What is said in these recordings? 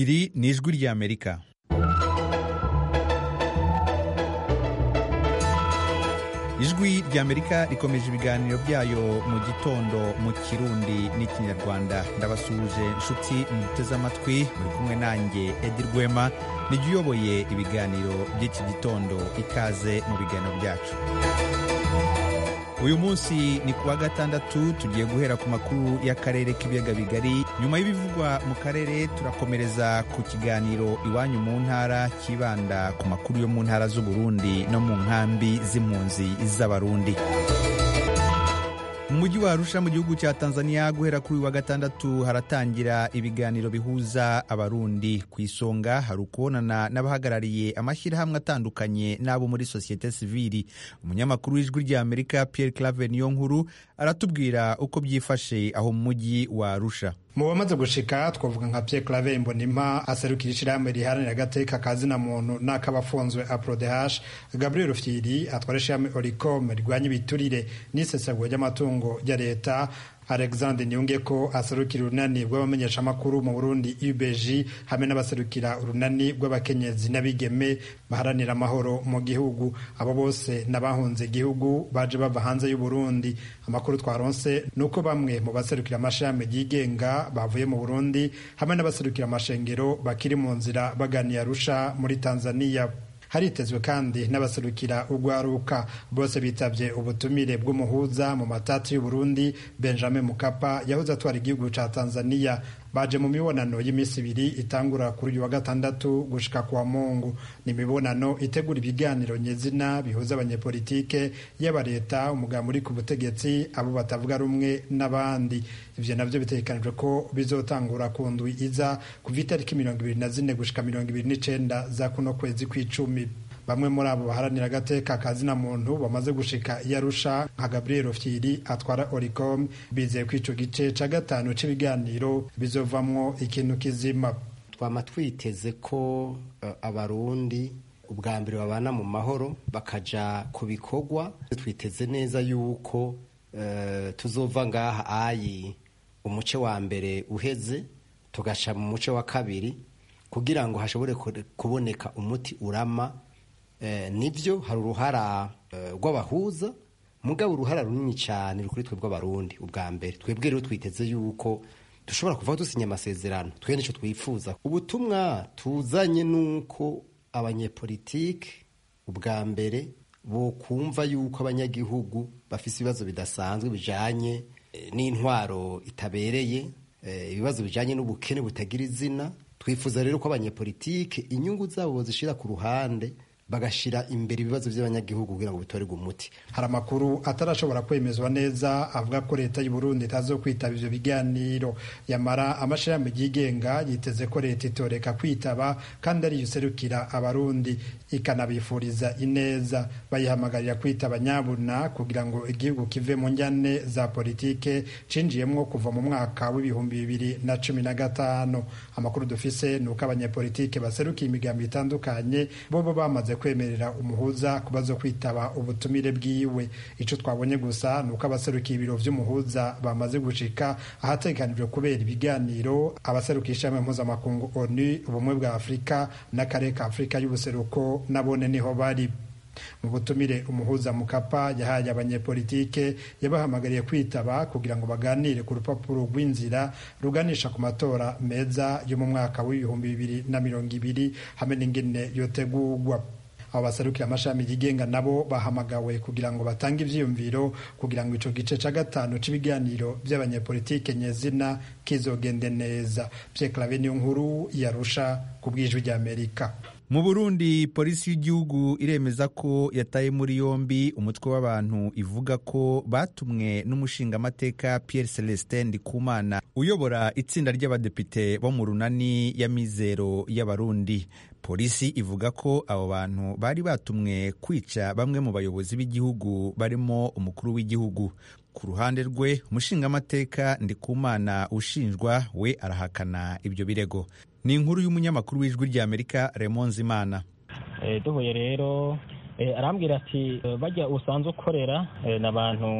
iri ni ijwi ry'amerika ijwi ry'amerika rikomeje ibiganiro byayo mu gitondo mu kirundi n'ikinyarwanda ndabasuhuje inshuti muteze amatwi muri kumwe nanjye edi rwema nijya uyoboye ibiganiro by'iki gitondo ikaze mu biganiro byacu uyu munsi ni ku wa gatandatu tugiye guhera ku makuru y'akarere k'ibiyaga bigari nyuma y'ibivugwa mu karere turakomereza ku kiganiro iwanyu mu ntara kibanda ku makuru yo mu ntara z'uburundi no mu nkambi z'impunzi z'abarundi mu mujyi wa arusha mu gihugu cya tanzania guhera kuri uyu wa gatandatu haratangira ibiganiro bihuza abarundi ku isonga hari ukubonana n'abahagarariye amashyirahamwe atandukanye n'abo muri sosiyete sivili umunyamakuru w'ijwi ry'amerika pierre claver niyo nkuru aratubwira uko byifashe aho mu mujyi wa arusha mu bamaze gushika twavuga nka Pierre Claver Mbonimpa aserukira ishirahamwe riharanira agateka kazina muntu n'akabafunzwe APRODH Gabriel Rufyiri atwara ishirahamwe Oricom rirwanya ibiturire n'isesagura ry'amatungo ya leta Alexandre Niyongeko aserukira urunani rw'abamenyeshamakuru mu Burundi UBG hamwe n'abaserukira urunani rw'abakenyezi n'abigeme baharanira amahoro mu gihugu abo bose n'abahunze igihugu baje bava hanze y'u Burundi amakuru twaronse nuko bamwe mu baserukira amashami yigenga bavuye mu Burundi hamwe n'abaserukira amashengero bakiri mu nzira baganiye Arusha muri Tanzania haritezwe kandi n'abaserukira urwaruka bose bitavye ubutumire bw'umuhuza mu matati y'uburundi benjamin mukapa yahoze atwara igihugu ca tanzania baje mu mibonano y'iminsi ibiri itangura kuri uyu wa gatandatu gushika kwa mungu ni imibonano itegura ibiganiro nyezina bihuza abanyepolitike yaba leta umugambi uri ku butegetsi abo batavuga rumwe n'abandi ivyo navyo bitegekanijwe ko bizotangura ku ndwi iza kuva itariki mirongo ibiri na zine gushika mirongo ibiri n'icenda za kuno kwezi kw'icumi bamwe muri abo baharanira agateka kazina muntu bamaze gushika i Arusha nka Gabriel Fyiri atwara Oricom bizeye ko ico gice ca gatanu c'ibiganiro bizovamwo ikintu kizima twama twiteze ko uh, abarundi ubwa mbere babana mu mahoro bakaja ku bikorwa twiteze neza yuko uh, tuzova ngaha ayi umuce wa mbere uheze tugasha mu muce wa kabiri kugira ngo hashobore kuboneka umuti urama nibyo hari uruhara rw'abahuza mugabo uruhara runini cyane ruri kuri twe bw'abarundi ubwa mbere twebwe rero twiteze yuko dushobora kuva dusinya amasezerano twe nicyo twifuza ubutumwa tuzanye nuko abanyepolitike ubwa mbere bo kumva yuko abanyagihugu bafite ibibazo bidasanzwe bijanye n'intwaro itabereye ibibazo bijanye n'ubukene butagira izina twifuza rero ko abanyepolitike inyungu zabo zishira ku ruhande bagashira imbere ibibazo by'abanyagihugu kugira ngo bitorerwe umuti hari amakuru atarashobora kwemezwa neza avuga ko leta y'u Burundi itazo kwitaba ivyo biganiro yamara amashirahamwe yigenga yiteze ko leta itoreka kwitaba kandi ariyo iserukira abarundi ikanabifuriza ineza bayihamagarira kwitaba nyabuna kugira ngo igihugu kive mu njyane za politike cinjiyemwo kuva mu mwaka w'ibihumbi bibiri na cumi na gatanu amakuru dufise ni uko abanyepolitike baserukiye imigambi itandukanye bobo bamaze kwemerera umuhuza kubazo kwitaba ubutumire bwiwe ico twabonye gusa ni uko abaserukiye ibiro vy'umuhuza bamaze gushika ahategekanijwe kubera ibiganiro abaserukiye ishami mpuzamakungu onu ubumwe bwa afurika n'akarere ka afurika y'ubuseruko nabone niho bari mu butumire umuhuza mukapa yahaye abanyepolitike yabahamagariye kwitaba kugira ngo baganire ku rupapuro rw'inzira ruganisha ku matora meza yo mu mwaka w'ibihumbi bibiri na mirongo ibiri hamwe n'ingene yotegurwa abo baserukira amashami yigenga nabo bahamagawe kugira ngo batange ivyiyumviro kugira ngo ico gice ca gatanu c'ibiganiro vy'abanyepolitike nyezina kizogende neza Pierre Claver niyo nkuru yarusha ku bw'ijwi ry'Amerika mu burundi polisi y'igihugu iremeza ko yataye muri yombi umutwe w'abantu ivuga ko batumwe n'umushingamateka pierre celestin ndikumana uyobora itsinda ry'abadepite bo mu runani ya mizero y'abarundi polisi ivuga ko abo bantu bari batumwe kwica bamwe mu bayobozi b'igihugu barimo umukuru w'igihugu ku ruhande rwe umushingamateka ndikumana ushinjwa we arahakana ibyo birego ni inkuru y'umunyamakuru w'ijwi ry'amerika Raymond Zimana duhuye rero arambwira ati bajya usanzwe ukorera n'abantu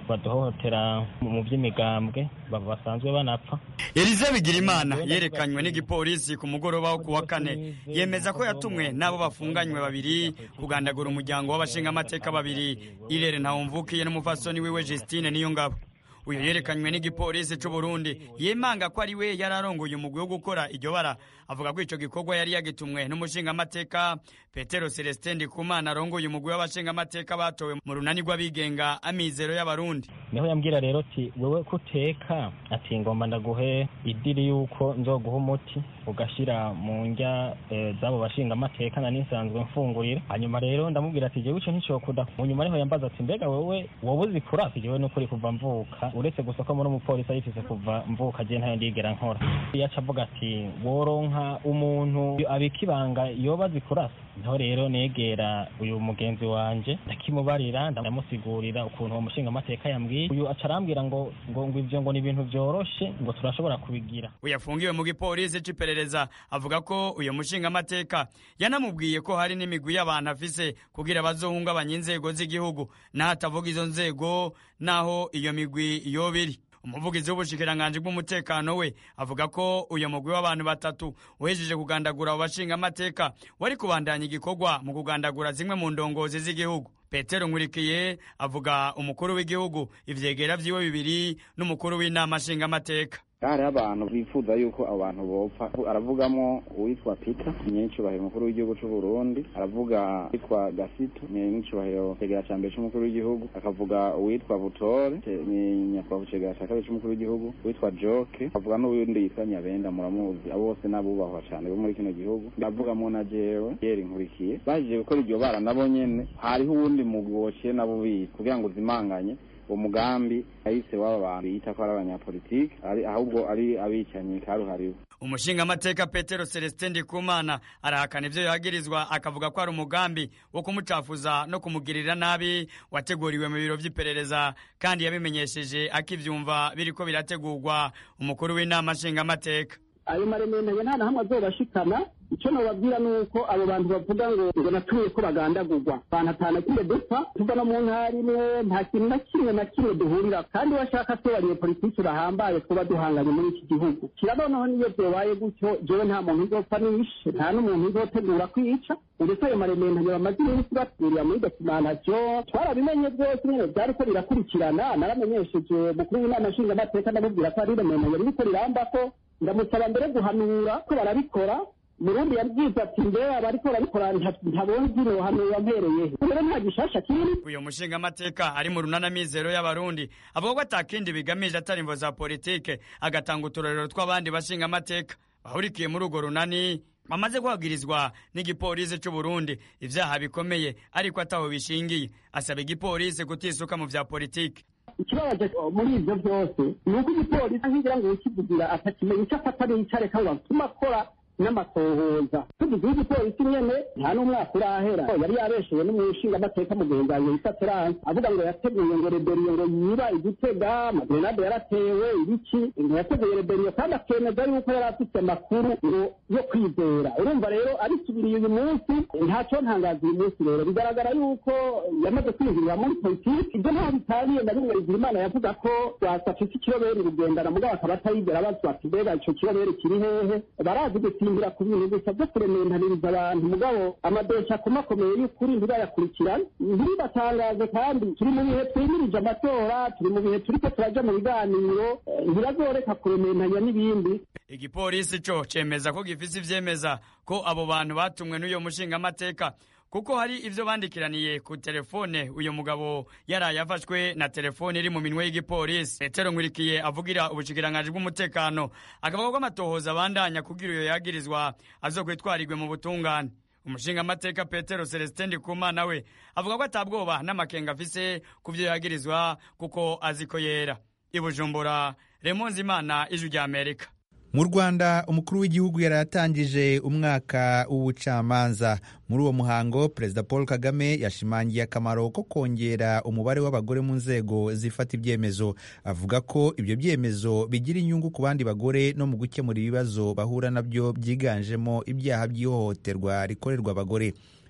baduhohotera mu by'imigambwe basanzwe banapfa Elize Bigirimana yerekanywe n'igipolisi ku mugoroba wo kuwa kane yemeza ko yatumwe n'abo bafunganywe babiri kugandagura umuryango w'abashingamateka babiri Irere Ntawumvukiye n'umufasoni wiwe Justine Niyongabo uyu yerekanywe n'igipolisi c'u Burundi yemanga ko ari we yari arongoye umugwi wo gukora iryo bara avuga ko ico gikorwa yari yagitumwe n'umushingamateka Petero Celestin Ndikumana arongoye umugwi w'abashingamateka batowe mu runani rw'abigenga amizero y'abarundi niho yambwira rero ati wewe kuteka ati ngomba ndaguhe idiri yuko nzoguha umuti ugashira mu ndya e, z'abo bashingamateka na nisanzwe mfungurira hanyuma rero ndamubwira ati jewe ico nticokuda mu nyuma niho yambaza ati mbega wewe wowe uzi kurasa jewe n'ukuri kuva mvuka uretse gusa ko muri umupolisi ayifise kuva mvuka je ntayo ndigera nkora yaca avuga ati woronka umuntu abika ibanga yoba azi kurasa niho rero negera uyu mugenzi wanje ndakimubarira ndamusigurira ukuntu uwo mushinga amateka yambwiye uyu aca arambwira ngo ngo ngo ivyo ngo ni ibintu vyoroshe ngo turashobora kubigira uyafungiwe mu gipolisi c'iperereza avuga ko uyu mushinga amateka yanamubwiye ko hari n'imigwi y'abantu afise kugira bazohungabanya inzego z'igihugu naho atavuga izo nzego naho iyo migwi yoba iri umuvugizi w'ubushikiranganji bw'umutekano we avuga ko uyu mugwi w'abantu batatu uhejeje kugandagura abo bashinga amateka wari kubandanya igikorwa mu kugandagura zimwe mu ndongozi z'igihugu petero nkurikiye avuga umukuru w'igihugu ivyegera vyiwe bibiri n'umukuru w'inama nshingamateka hariho abantu bifuza yuko abo bantu bopfa aravugamo uwitwa peter nyenicubahiro umukuru w'igihugu c'u burundi aravuga uwitwa gasito nyenicubahiro cegera ca mbere c'umukuru w'igihugu akavuga uwitwa butore nyakubahwa cegera ca kabiri c'umukuru w'igihugu uwitwa joke akavuga n'uwundi yitwa nyabenda muramuzi abo bose n'abubahwa cane bo muri kino gihugu ndavugamo na jewe yeri nkurikiye bahejeje gukora iryo bara nabo nyene hariho uwundi mugwi wociye nabo bizi kugira ngo uzimanganye umugambi ahise w'aba bantu yita ko ari abanyapolitiki ahubwo ari abicanyi karuhariwe umushingamateka petero celestin ndikumana arahakana ivyo yagirizwa akavuga ko ari umugambi wo kumucafuza no kumugirira nabi wateguriwe mu biro vy'iperereza kandi yabimenyesheje akivyumva biriko birategurwa umukuru w'inama nshingamateka ayo marementanye nta na hamwe azobashikana icyo nababwira ni uko abo bantu bavuga ngo ngo natuye ko bagandagurwa abantu atanu kimwe dupfa tuva no mu ntara imwe nta kintu na kimwe na kimwe duhurira kandi washaka tubariye politiki bahambaye twuba duhanganye muri iki gihugu kirabonaho niyo byobaye gutyo jewe nta muntu uzopfa nishe nta n'umuntu uzotegura kwica ndetse ayo marementanye bamaze iminsi batwurira muri dokimantation twarabimenye byose nyine byariko birakurikirana naramenyesheje mukuru w'inama nshingamateka ndamubwira ko ari irementanye ririko rirambako ndamusaba mbere guhanura ko barabikora murundi yabwize ati mbere abariko barabikora ntabonzi nohanura mpereyehe rero nta gishasha kiri uyu mushingamateka ari mu runana mizero y'abarundi avuga ko atakindi bigamije atari imvo za politike agatanga uturorero tw'abandi bashingamateka bahurikiye muri urwo runani bamaze guhagirizwa n'igipolisi c'u Burundi ivyaha bikomeye ariko ataho bishingiye asaba igipolisi kutisuka mu vya politike ikibabaje muri ivyo vyose ni uko igipolisi nkigira ngo wikivugira atakimenya ico afata n'ico areka ngo atume akora n'amatohoza tugize igipolisi nyene nta n'umwaka urahera yari yabeshewe n'umushingamateka mugenzi yitwa terance avuga ngo yateguye ngo reberiyo ngo yiba igitega amagrenade yaratewe ibiki ngo yateguye reberiyo kandi akemeza yuko yari afite amakuru ngo yo kwizera urumva rero abisubiriye uyu munsi ntaco ntangaza uyu munsi rero bigaragara yuko yamaze kwinjirira muri politiki ibyo ntaho bitaniye na rimwe rigira imana yavuga ko wasafise ikiroberi rugendana mugabo akaba atayigera bazwa ati mbega ico kiroberi kiri hehe barazi gusimbira ku bintu gusa byo kurementaniriza abantu mugabo amadosha akomakomeye y'ukuri ntirayakurikirana ntiribatangaze kandi turi mu bihe twimirije amatora turi mu bihe turiko turaja mu biganiro ntibazoreka kurementanya n'ibindi igipolisi co cemeza ko gifise ivyemeza ko abo bantu batumwe n'uyo mushingamateka kuko hari ivyo bandikiraniye ku telefone uyu mugabo yaraye afashwe na telefone iri mu minwe y'igipolisi petero nkurikiye avugira ubushikiranganji bw'umutekano akavuga ko amatohoza abandanya kugira uyo yagirizwa azokwitwarirwe mu butungane umushingamateka petero celestin ndikumana we avuga ko atabwoba n'amakenga afise ku vyo yagirizwa kuko azi ko yera i bujumbura remonzi imana ijwi rya amerika mu rwanda umukuru w'igihugu yari yatangije umwaka w'ubucamanza muri uwo muhango perezida paul kagame yashimangiye akamaro ko kongera umubare w'abagore mu nzego zifata ibyemezo avuga ko ibyo byemezo bigira inyungu ku bandi bagore no mu gukemura ibibazo bahura nabyo byiganjemo ibyaha by'ihohoterwa rikorerwa abagore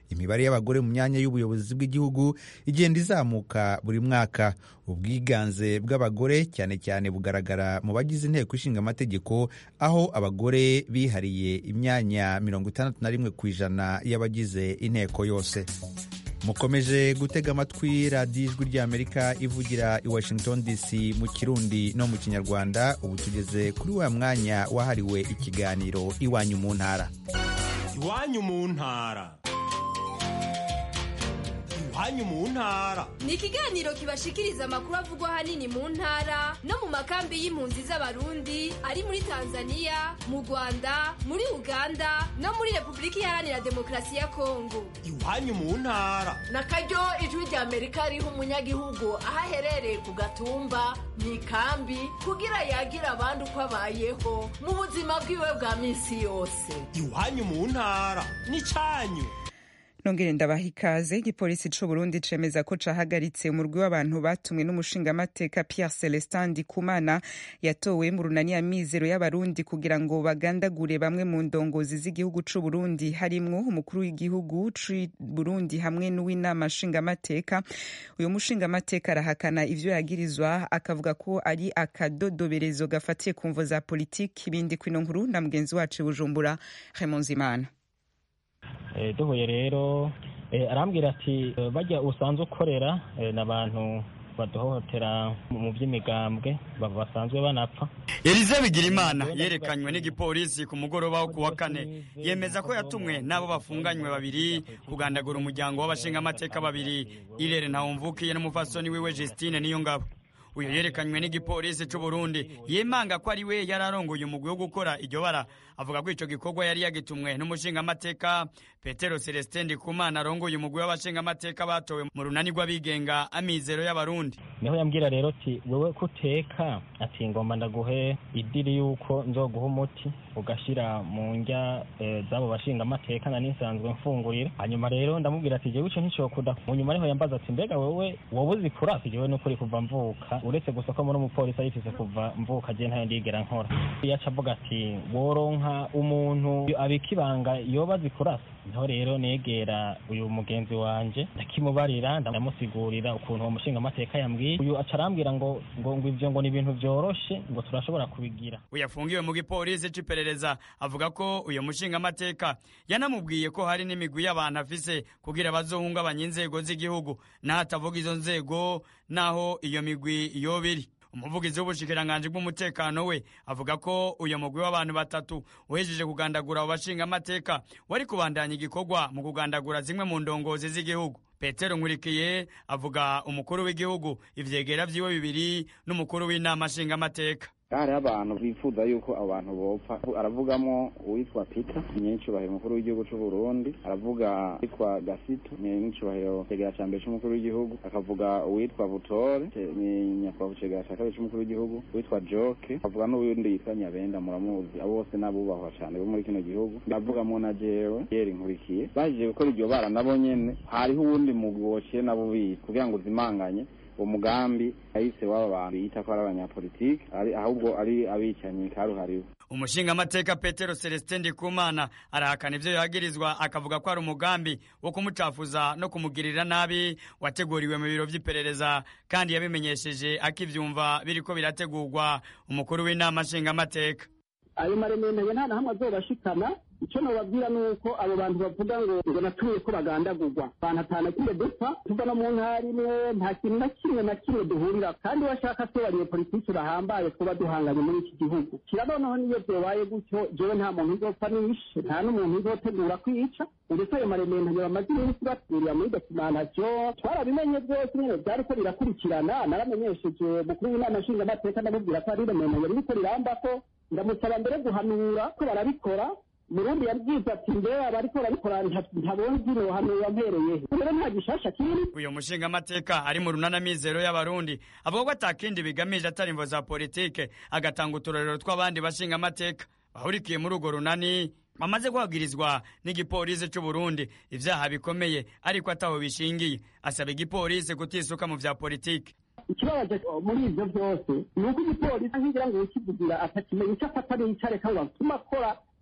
imibare y'abagore mu myanya y'ubuyobozi bw'igihugu igenda izamuka buri mwaka ubwiganze bw'abagore cyane cyane bugaragara mu bagize inteko ishinga amategeko aho abagore bihariye imyanya mirongo itandatu na rimwe ku ijana y'abagize inteko yose mukomeje gutega amatwi radiyo ijwi ry'amerika ivugira i washington dc mu kirundi no mu kinyarwanda ubu tugeze kuri wa mwanya wahariwe ikiganiro iwanyu mu ntara iwanyu mu ntara iwanyu mu ntara ni ikiganiro kibashikiriza amakuru avugwa ahanini mu ntara no mu makambi y'impunzi z'abarundi ari muri tanzania mu rwanda muri uganda no muri repubulika iharanira demokarasi ya kongo iwanyu mu ntara na karyo ijwi rya amerika riha umunyagihugu aho aherereye ku gatumba mu ikambi kugira yagira abandi uko abayeho mu buzima bwiwe bwa minsi yose iwanyu mu ntara ni cyanyu nongere ndabaha ikaze igipolisi c'u Burundi cemeza ko cahagaritse umurwi w'abantu batumwe n'umushingamateka Pierre Celestin Ndikumana yatowe mu runani ya mizero y'abarundi kugira ngo bagandagure bamwe mu ndongozi z'igihugu c'u Burundi harimwo umukuru w'igihugu c'u Burundi hamwe n'uw'inama nshingamateka uyu mushingamateka arahakana ivyo yagirizwa akavuga ko ari akadodoberezo gafatiye ku mvo za politiki ibindi kwino nkuru na mugenzi wacu Bujumbura Raymond Zimana duhuye rero arambwira ati bajya usanzwe ukorera n'abantu baduhohotera mu by'imigambwe basanzwe banapfa Elize Bigirimana yerekanywe n'igipolisi ku mugoroba wo kuwa kane yemeza ko yatumwe n'abo bafunganywe babiri kugandagura umuryango w'abashingamateka babiri Irere Ntawumvukiye n'umufasoni wiwe Justine Niyongabo uyu yerekanywe n'igipolisi c'u Burundi yemanga ko ari we yari arongoye umugwi wo gukora iryo bara avuga ko ico gikorwa yari yagitumwe n'umushingamateka Petero Celestin Ndikumana arongoye umugwi w'abashingamateka batowe mu runani rw'abigenga amizero y'abarundi niho yambwira rero ati wewe kuteka ati ngomba ndaguhe idiri yuko nzoguha umuti ugashira mu njya e, z'abo bashingamateka na nisanzwe mfungurira hanyuma rero ndamubwira ati jewe ico nticokuda mu nyuma niho yambaza ati mbega wewe wowe uzi kurasa jewe n'ukuri kuva mvuka uretse gusa ko muri umupolisi ayifise kuva mvuka je ntayo ndigera nkora yaca avuga ati woronka umuntu abika ibanga yoba azi kurasa niho rero negera uyu mugenzi wanje ndakimubarira ndamusigurira ukuntu uwo mushinga amateka yambwiye uyu aca arambwira ngo ngo ngo ivyo ngo ni ibintu vyoroshe ngo turashobora kubigira uyafungiwe mu gipolisi c'iperereza avuga ko uyu mushinga amateka yanamubwiye ko hari n'imigwi y'abantu afise kugira bazohungabanya inzego z'igihugu naho atavuga izo nzego naho iyo migwi yoba iri umuvugizi w'ubushikiranganji bw'umutekano we avuga ko uyu mugwi w'abantu batatu uhejeje kugandagura abo bashinga amateka wari kubandanya igikorwa mu kugandagura zimwe mu ndongozi z'igihugu petero nkurikiye avuga umukuru w'igihugu ivyegera vyiwe bibiri n'umukuru w'inama nshingamateka hariho abantu bifuza yuko abantu bopfa aravugamo uwitwa peter nyincubahiro umukuru w'igihugu c'u burundi aravuga uwitwa gasito nyincubahiro cegera ca mbere c'umukuru w'igihugu akavuga uwitwa butore nyakubahwa cegera ca kabiri c'umukuru w'igihugu uwitwa joke akavuga n'uwundi yitwa nyabenda muramuzi abo bose n'abubahwa cane bo muri kino gihugu ndavugamo na jewe yeri nkurikiye bahejeje gukora iryo bara nabo nyene hariho uwundi mugwi wociye nabo bize kugira ngo uzimanganye umugambi ahise w'aba bantu yita ko ari abanyapolitiki ahubwo ari abicanyi karuhariwe umushingamateka petero celestin ndikumana arahakana ivyo yagirizwa akavuga ko ari umugambi wo kumucafuza no kumugirira nabi wateguriwe mu biro vy'iperereza kandi yabimenyesheje akivyumva biriko birategurwa umukuru w'inama nshingamateka ayo marementanye nta na hamwe azobashikana icyo nababwira ni uko abo bantu bavuga ngo ngo natuye ko bagandagurwa abantu atanu kimwe dupfa tuva no mu ntara imwe nta kintu na kimwe na kimwe duhurira kandi washaka se bariye politiki bahambaye kuba duhanganye muri iki gihugu kira noneho niyo byobaye gutyo jewe nta muntu uzopfa nishe nta n'umuntu uzotegura kwica ndetse ayo marementanye bamaze iminsi batwurira muri dokimantation twarabimenye byose nyine byariko birakurikirana naramenyesheje mukuru w'inama nshingamateka ndamubwira ko ari irementanye ririko rirambako ndamusaba mbere guhanura ko barabikora murundi yabwize ati mbere abariko barabikora ntabonzi nohanura mpereyehe rero nta gishasha kiri uyu mushingamateka ari mu runana mizero y'abarundi avuga ko atakindi bigamije atari imvo za politike agatanga uturorero tw'abandi bashingamateka bahurikiye muri urwo runani bamaze guhagirizwa n'igipolisi c'u Burundi ivyaha bikomeye ariko ataho bishingiye asaba igipolisi kutisuka mu vya politike ikibabaje muri ivyo vyose ni uko igipolisi nkigira ngo ukivugira atakimenye icyo afata n'icyo areka ngo atume akora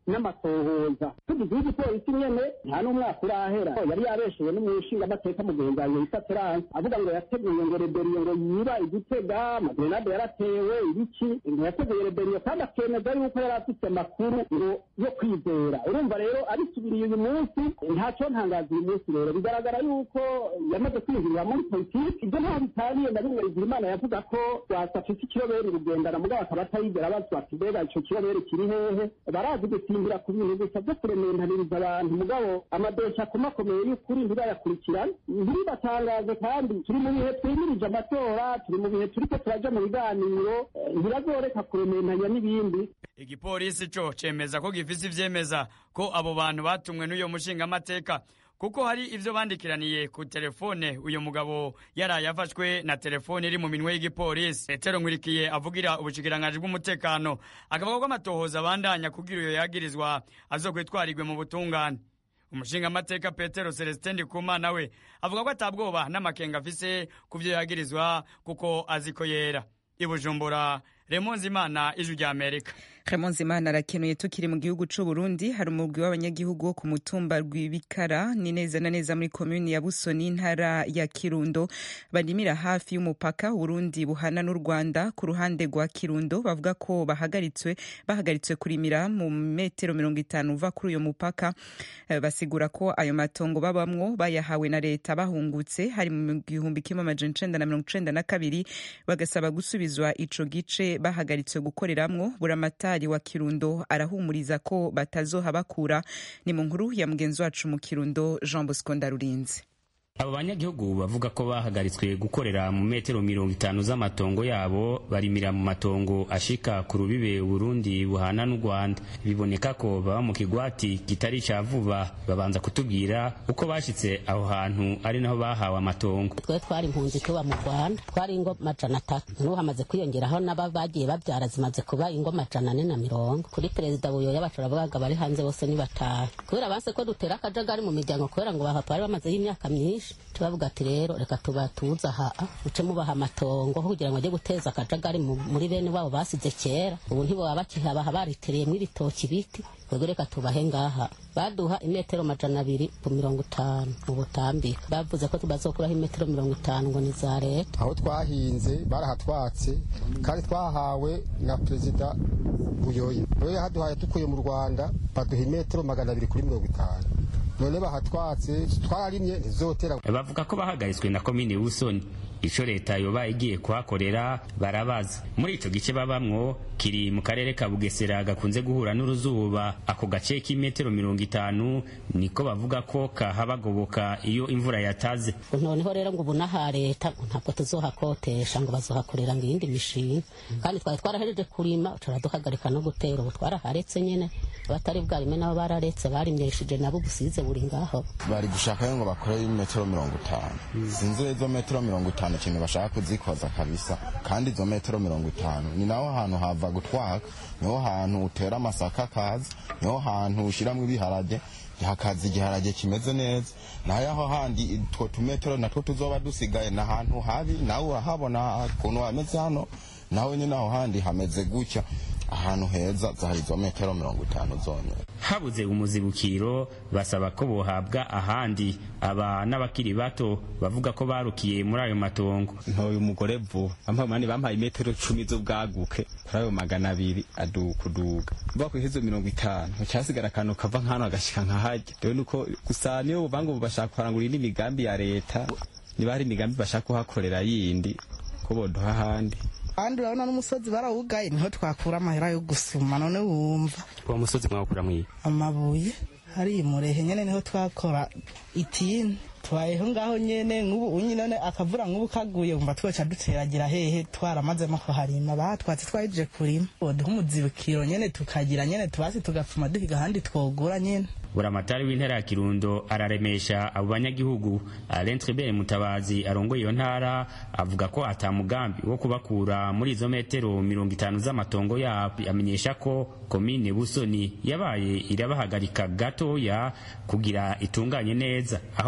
n'amatohoza tugize igipolisi nyene nta n'umwaka urahera yari yabeshewe n'umushingamateka mugenzi yitwa terance avuga ngo yateguye ngo reberiyo ngo yiba igitega amagrenade yaratewe ibiki ngo yateguye reberiyo kandi akemeza yuko yari afite amakuru ngo yo kwizera urumva rero abisubiriye uyu munsi ntaco ntangaza uyu munsi rero bigaragara yuko yamaze kwinjirira muri politiki ibyo ntaho bitaniye na bimwe Bigirimana yavuga ko rwasafise ikiroberi rugendana mugabo akaba atayigera bazwa ati mbega ico kiroberi kiri hehe barazi gusimbira ku bintu gusa vyo kurementaniriza abantu mugabo amadosha akomakomeye y'ukuri ntibayakurikirane ntiribatangaze kandi turi mu bihe twimirije amatora turi mu bihe turiko turaja mu biganiro ntibazoreka kurementanya n'ibindi igipolisi co cemeza ko gifise ivyemeza ko abo bantu batumwe n'uyo mushingamateka kuko hari ivyo bandikiraniye ku telefone uyu mugabo yaraye afashwe na telefone iri mu minwe y'igipolisi petero nkurikiye avugira ubushikiranganji bw'umutekano akavuga ko amatohoza abandanya kugira uyo yagirizwa azokwitwarirwe mu butungane umushingamateka petero celestin ndikumana we avuga ko atabwoba n'amakenga afise ku vyo yagirizwa kuko azi ko yera i bujumbura remonzi imana ijwi rya amerika Clemence Imana arakenuye tukiri mu gihugu c'u Burundi hari umugwi w'abanyagihugu wo ku mutumba rw'Ibikara ni neza na neza muri komuni ya Busoni intara ya Kirundo barimira hafi y'umupaka Burundi buhana n'u Rwanda ku ruhande rwa Kirundo bavuga ko bahagaritswe bahagaritswe kurimira mu metero mirongo itanu uva kuri uyo mupaka Eh, basigura ko ayo matongo babamwo bayahawe na leta bahungutse hari mu gihumbi kimwe amajana icenda na mirongo icenda na kabiri bagasaba gusubizwa ico gice bahagaritswe gukoreramwo buramatari wa Kirundo arahumuriza ko batazohabakura ni mu nkuru ya mugenzi wacu mu Kirundo Jean Bosco Ndarurinze abo banyagihugu bavuga ko bahagaritswe gukorera mu metero mirongo itanu z'amatongo yabo barimira mu matongo ashika ku rubibe Burundi buhana n'u Rwanda biboneka ko baba mu kigwati kitari ca vuba babanza kutubwira uko bashitse aho hantu ari naho bahawe amatongo twe twari impunzi tuba mu rwanda twari ingo majana atatu n'ubu hamaze kwiyongeraho n'aba bagiye babyara zimaze kuba ingo majana ane na mirongo kuri perezida buyoya bacu baravugaga bari hanze bose ni batanu kubera banse ko dutera akajagari mu miryango kubera ngo bahapa bari bamazeho imyaka myinshi turavuga ati rero reka tubatuza aha uce mubaha amatongo kugira ngo ajye guteza akajagari mu- muri bene wabo basize kera ubu ntibaba bakihabaha baritereyemo ibitoki biti twebwe reka tubahe ngaha baduha imetero majana abiri ku mirongo itanu mu butambika bavuze ko bazokuraho imetero mirongo itanu ngo ni za leta aho twahinze barahatwatse kandi twahawe na perezida buyoya rero yahaduhaye dukuye mu rwanda baduha imetero magana abiri kuri mirongo itanu none bahatwatse twararimye ntizotera bavuga ko bahagaritswe na komine Busoni ico leta yoba igiye kuhakorera barabaza muri ico gice babamwo kiri mu karere ka Bugesera gakunze guhura n'uruzuba ako gace k'imetero mirongo itanu niko bavuga ko kahabagoboka iyo imvura yataze noneho rero ngo ubu n'aha leta ngo ntabwo tuzohakotesha ngo bazohakorera ngo iyindi mishinga kandi twari twarahejeje kurima turaduhagarika no gutera ubu twaraharetse nyene abatari bwarime nabo bararetse barimyeshije nabo ubusize buri ngaho bari gushaka ngo bakore metero mirongo itanu sinzi rero izo metero mirongo itanu ikintu bashaka kuzikoza kabisa kandi izo metero mirongo itanu ni naho hantu hava gutwaka niho hantu utera amasaka akaza niho hantu ushyiramo ibiharage hakaza igiharage kimeze neza naho aho handi utwo tumetero natwo tuzoba dusigaye ni ahantu habi nawe urahabona ukuntu hameze hano nawe nyine aho handi hameze gutya ahantu heza zahari izo metero mirongo itanu zonyine habuze umuzibukiro basaba ko bohabwa ahandi aba n'abakiri bato bavuga ko barukiye muri ayo matongo ntoye umugore vuba bampaye umunani bampaye imetero cumi z'ubwaguke kuri ayo magana abiri adukuduga mvuga ko ihezo mirongo itanu hacasigara akantu kava nk'hano agashika nkahajya rero nuko gusa niyo buvuga ngo bashaka kurangura indi migambi ya leta niba hari imigambi bashaka kuhakorera yindi ko boduha ahandi kandi urabona n'umusozi barawugaye niho twakura amahera yo gusuma none wumva uwo musozi mwawukura mwiye amabuye hari murehe nyene niho twakora itini tubayeho ngaho nyene nk'ubu unyi none akavura nk'ubu kaguye wumva twoca duteragira hehe twaramazemo kuharima batwatse twahejeje kurima boduha umuzibukiro nyene tukagira nyene tubasi tugapfuma duhiga ahandi twogura nyene buramatari w'intara ya kirundo araremesha abo banyagihugu alain tribert mutabazi arongoye iyo ntara avuga ko ata mugambi wo kubakura muri izo metero mirongo itanu z'amatongo yabo amenyesha ko komine busoni yabaye irabahagarika gatoya kugira itunganye neza aho bogeza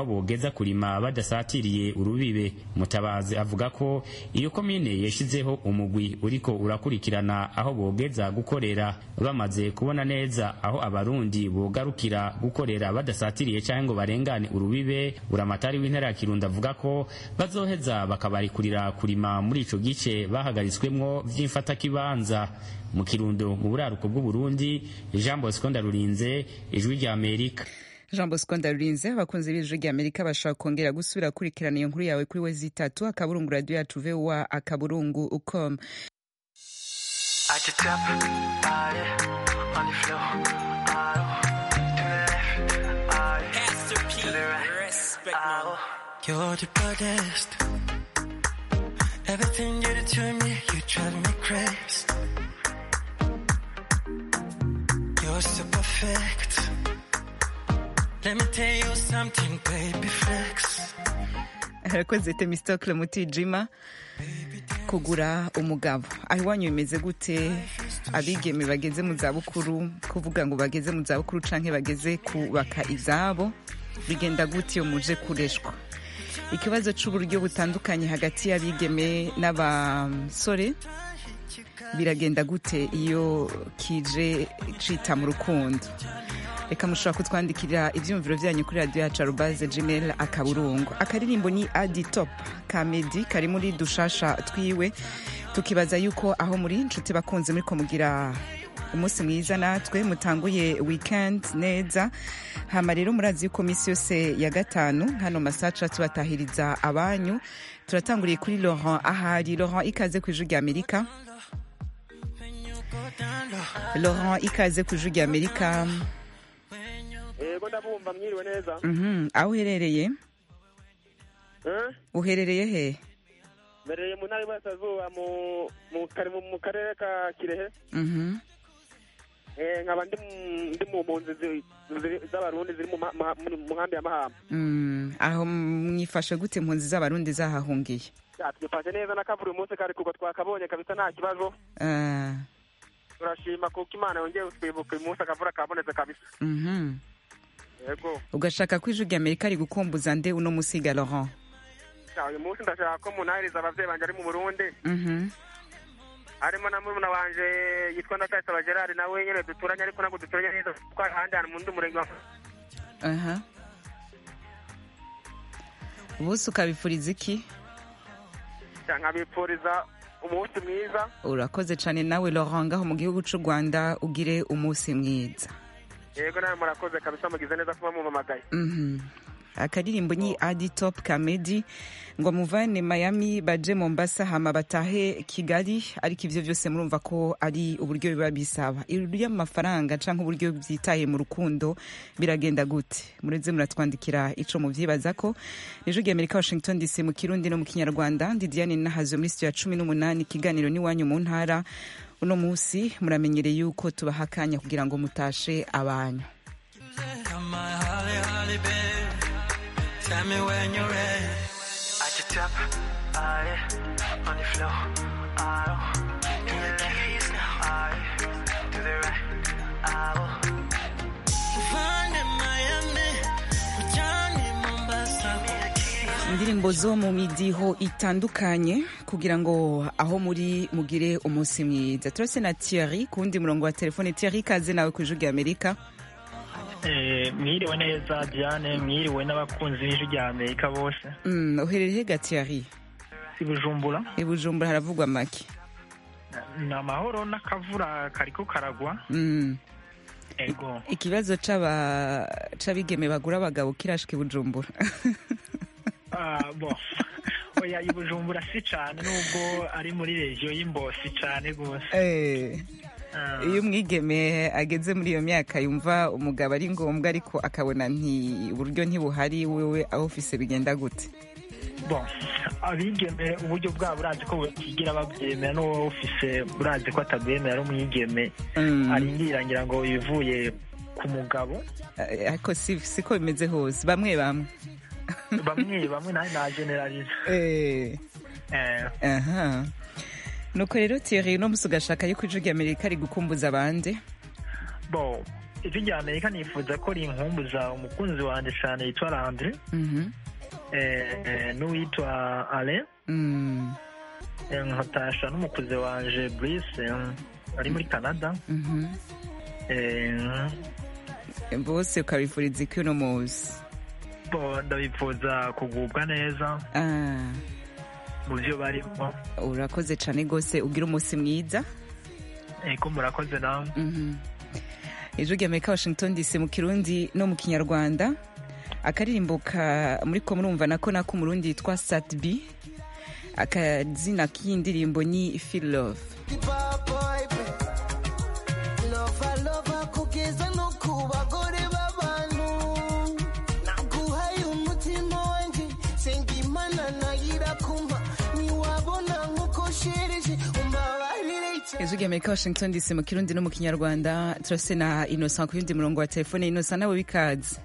boza kurima badasatiriye urubibe mutabazi avuga ko iyo komine yashizeho umugwi uriko urakurikirana aho bogeza gukorera bamaze kubona neza aho abarundi bogarukira gukorera badasatiriye cyangwa ngo barengane urubibe buramatari w'intara ya kirundo avuga ko bazoheza bakabarikurira kurima muri ico gice bahagaritswemwo vy'imfatakibanza mu kirundo mu buraruko bw'uburundi jean bosco ndarurinze ijwi rya amerika jean bosco ndarurinze abakunzi b'ijwi rya amerika bashobora kongera gusubira kurikirana iyo nkuru yawe kuri we zitatu akaburungu radiyo yacu vowa akaburungu ucom I just tap, ah, yeah, on the floor, ah, to the left, ah, yeah, to the right, ah, You're the baddest. Everything you do to me, you drive me crazy. You're so perfect. Let me tell you something, baby flex. arakoze temistokle mutijima kugura umugabo aho iwanyu bimeze gute abigeme bageze mu zabukuru kuvuga ngo bageze mu zabukuru canke bageze kubaka izabo bigenda gute iyo muje kureshwa ikibazo c'uburyo butandukanye hagati y'abigeme n'abasore biragenda gute iyo kije cita mu rukundo reka mushobora kutwandikira ibyumviro byanyu kuri radiyo yacu arubaze gmail akaburungu akaririmbo ni adi top ka medi kari muri dushasha twiwe tukibaza yuko aho muri inshuti bakunze muri mugira umunsi mwiza natwe mutanguye weekend neza hama rero murazi yuko minsi yose ya gatanu hano masaca tubatahiriza abanyu turatanguriye kuri laurent ahari laurent ikaze ku ijwi rya amerika laurent ikaze ku ijwi rya amerika yego ndabumva mwiriwe neza Mhm, aho uherereye Eh? uherereye he mbereye mu ntara y'iburasirazuba mu mu kare- mu- mu karere ka kirehe Mhm. Eh, nkaba ndi mu- ndi mu mpunzi zi- zi- z'abarundi ziri mu ma- ma- mu mu nkambi ya mahamba Mm, aho mwifashe gute impunzi z'abarundi zahahungiye Ya, twifashe neza n'akavura uyu munsi kari kuko twakabonye kabisa nta kibazo Ah, turashima kuko imana yongeye kutwibuka uyu munsi akavura kabonetse kabisa mhm. yego ugashaka ko ijwi rya amerika rigukumbuza nde uno musiga laurent Ya, uyu munsi ndashaka ko munahiriza abavyeyi banje ari mu burundi Mhm. harimo na murumuna wanje yitwa ndakayisaba gerard nawe nyene duturanye ariko ntabwo duturanye neza kuko ahandi hantu mu ndi murenge wa aha bose ukabifuriza iki Ya, nkabipfuriza umunsi mwiza urakoze cyane nawe laurent ngaho mu gihugu cy'u rwanda ugire umunsi mwiza yego nawe murakoze kabisa mugize neza kuba mumamagaye Mhm. akaririmbo ni adi top kamedi ngo muvane miami baje mombasa hama batahe kigali ariko ivyo vyose murumva ko ari uburyo biba bisaba amafaranga canke uburyo byitaye mu rukundo biragenda gute mureze muratwandikira ico muvyibaza ko ejo rya amerika washington dc mu kirundi no mu kinyarwanda ndi diane nahazo muri studio ya cumi n'umunani ikiganiro n'iwanyu mu ntara uno musi muramenyereye yuko tubaha akanya kugira ngo mutashe abanyu My holly, holly babe. Tell me when you're ready. At the top, ah, yeah, on the floor, ah, oh. to the left, ah, yeah, to the right, ah, oh. Find in Miami, Johnny Mombasa. indirimbo zo mu midiho itandukanye kugira ngo aho muri mugire umunsi mwiza turase na Thierry ku wundi murongo wa telefone Thierry kaze nawe ku ijwi rya amerika Eh, mwiriwe neza diane mwiriwe n'abakunzi b'ijwi rya amerika bose Mm, uherereye hega Thierry i bujumbura i bujumbura haravugwa make ni amahoro n'akavura kariko karagwa Mm. ego ikibazo c'aba- c'abigeme bagura abagabo kirashika i bujumbura Ah, bo oya i bujumbura si cane nubwo ari muri regiyo y'imbo si cane rwose Eh, Ah. iyo umwigeme ageze muri iyo myaka yumva umugabo ari ngombwa ariko akabona nti uburyo ntibuhari wewe aho ufise bigenda gute bon abigeme uburyo bwabo burazi ko batigira babyemera n'uwo ufise burazi ko atabwemera ari umwigeme Mm. arindira ngira ngo ibivuye ku mugabo Eh, ariko si siko bimeze hose bamwe bamwe bamwe bamwe nawe na generalize Eh. Eh, aha nuko rero Thierry uno musi ugashaka yuko ijwi rya amerika rigukumbuza abandi bo ijwi rya amerika nifuza ko rinkumbuza umukunzi wanjye cyane yitwa landre Mhm. eh, eh, n'uwitwa ale Mm, Eh, nkatasha n'umukuze wanje Brice eh, ari muri canada mhm. Eh, bose ukabifuriza iki uno munsi bo ndabifuza kugubwa neza Ah, mu byo barimo urakoze cyane rwose ugira umunsi mwiza eko murakoze namwe Mhm. ijwi rya amerika washington dc mu kirundi no mu kinyarwanda akaririmbo ka muri ko murumva nako nako umurundi yitwa satb akazina k'iyi ndirimbo ni feel love lova lova kugeza no ku bagore b'abantu naguhaye umutima wanjye senga imana nayira kumpa ntiwabona nk'uko shereje umbabarire ijwi rya amerika washington dc mu kirundi no mu kinyarwanda turase na innocent ku yundi murongo wa telefone innocent nawe w'ikaze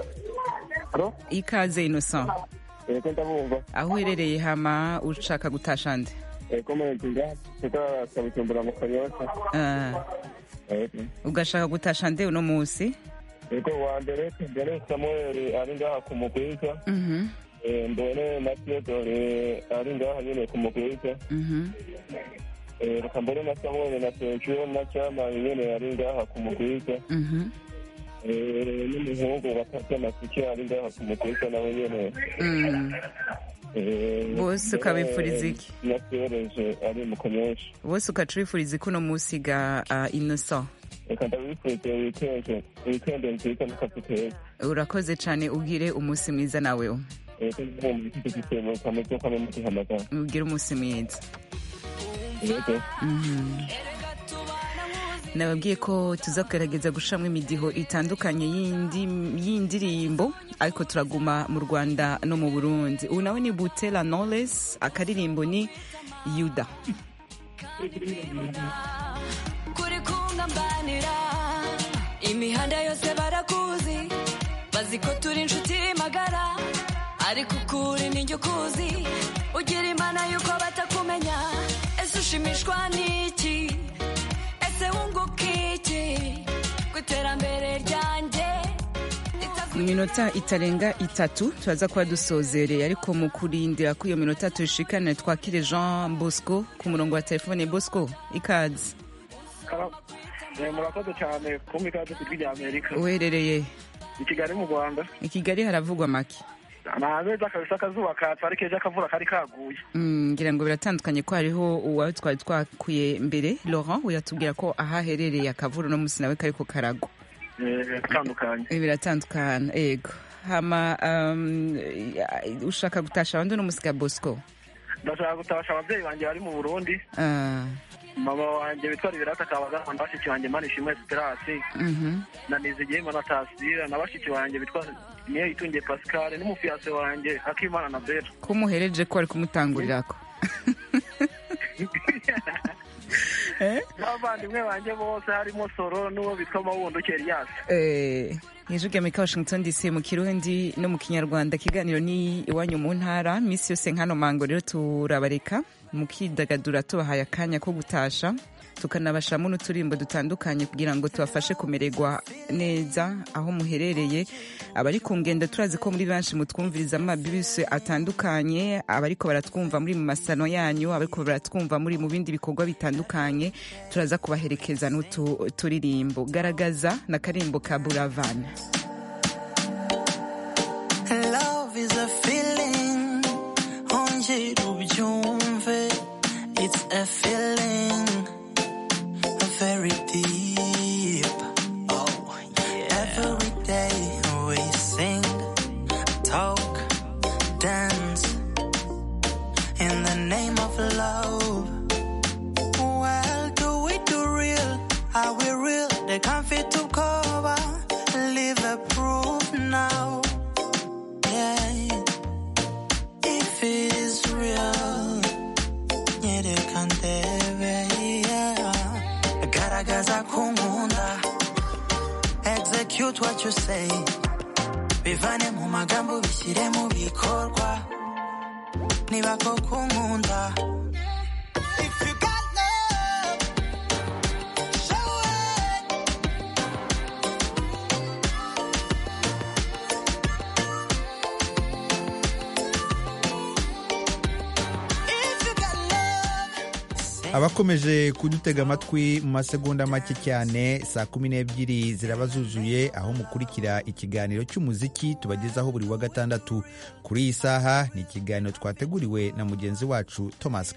ikaze innocent Eko ndabumva. aho uherereye hama ushaka gutasha nde Eko mwenzinga. Eko kabujumbura mu kanyosha. Ah, Eko. ugashaka gutasha nde uno munsi Eko wa mbere mbere Samuel ari ngaha ku mugwiza. Mhm, Eh, mbone na Theodore ari ngaha nyene ku mugwiza. mhm. Eh, reka mbone na Samuel na Sergio na Chama nyene ari ngaha ku mugwiza. Mhm. Eh, n'umuhungu bakata amasiki ari ngaha ku mugwiza nawe nyene. Mm. Eh, Bose ukabifuriza iki? Na Theodore ari mu kanyosha. bose ukacurifuriza ko uno munsi ga uh, innocent Reka ndabifurize weekend weekend nziza n'akazi keza. urakoze cyane ugire umunsi mwiza nawe Eko ndabumva iki gitebo kameze kamwe mu gihamagara. ugire umunsi mwiza Eko. Mhm. nababwiye ko tuza kugerageza gushiramo imidiho itandukanye y'indi- y'indirimbo ariko turaguma mu rwanda no mu burundi ubu nawe ni butera knowless akaririmbo ni yuda kuri kungambanira imihanda yose barakuzi bazi ko turi inshuti magara ariko ukuri ninjye ukuzi ugira imana yuko batakumenya ese ushimishwa n'iki ese wunguka iki ku iterambere ryanjye mu minota itarenga itatu turaza kuba dusozereye ariko mu kurindira ko iyo minota tuyishikane twakire jean bosco ku murongo wa telefone bosco ikaze Eh, murakoze cyane kumva ikaze ku ijwi rya amerika uherereye i kigali mu rwanda i kigali haravugwa make naheza kabisa akazuba katse ariko ejo akavura kari kaguye Mm, ngira ngo biratandukanye ko hariho uwawe twari twakuye mbere laurent uyatubwira ko ahaherereye akavura uno munsi nawe kariko karagwa Eh, atandukanye Eh, biratandukana yego hama um, ya- ushaka gutasha abandi uno munsi ga bosco ndashaka gutabasha ababyeyi banjye bari mu burundi Ah, mama wanjye witwa liberata kabagana na bashiki banjye mani ishimwe esperasi mhm. na nizigiyemo na tasira na bashiki banjye bitwa niyo itungiye pascal n'umufiyase wanjye akimana na bera ko muhereje ko ari kumutangurirako n'abavandimwe banjye bose harimo soro n'uwo bitwa mawundo keriyasi Eh, ijwi rya amerika washington dc mu kirundi no mu kinyarwanda ikiganiro ni iwanyu mu ntara minsi yose nkano mango rero turabareka mukidagadura tubahaye akanya ko gutasha tukanabashamo n'uturimbo dutandukanye kugira ngo tubafashe kumererwa neza aho muherereye abari ku ngendo turazi ko muri benshi mutwumviriza amabisi atandukanye abariko baratwumva muri mu masano yanyu abariko baratwumva muri mu bindi bikorwa bitandukanye turaza kubaherekeza n'utu turirimbo garagaza na karimbo ka buravana Love is a feeling, ongera ubyumve. It's a feeling very deep. Oh, yeah. Every day we sing, talk, dance in the name of love. Well, do we do real? Are we real? They can't fit to cover. Live a proof now. Yeah. If it is real, nyereka ndebe. Yeah. Garagaza kunkunda. Execute what you say. Bivane mu magambo bishyire mu bikorwa. Niba koko unkunda. If you got love, show it. abakomeje kudutega amatwi mu masegonda make cyane saa kumi n'ebyiri ziraba zuzuye aho mukurikira ikiganiro cy'umuziki tubagezaho buri wa gatandatu kuri iyi saha ni ikiganiro twateguriwe na mugenzi wacu thomas